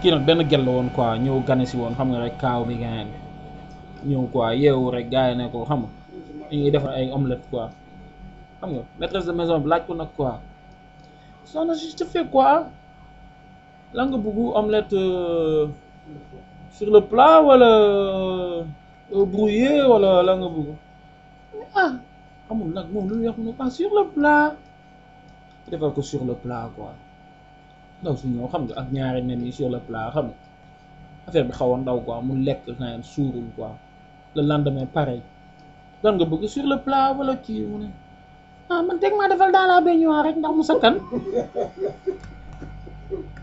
kii nag benn gel la woon quoi ñëw gane si woon xam nga rek kaaw bi gaañ ñëw quoi yeewu rek gars yi ne ko xam nga dañuy defar ay omelette quoi xam nga maîtresse de maison bi laaj ko nag quoi soxna si tu fais quoi la nga bëgg omelette euh, sur le plat wala euh, brouillé wala la nga bëgg ah xamul nag moom lu muy wax mu ne ah sur le plat defal ko sur le plat quoi ndaw si ñëw xam nga ak ñaari nen yi sur le plat xam nga affaire bi xaw a ndaw quoi mu lekk naan suurul quoi le lendemain pareil lan nga bëgg sur le plat wala kii mu ne ah man teg maa defal dans la baignoire rek ndax mu sakkan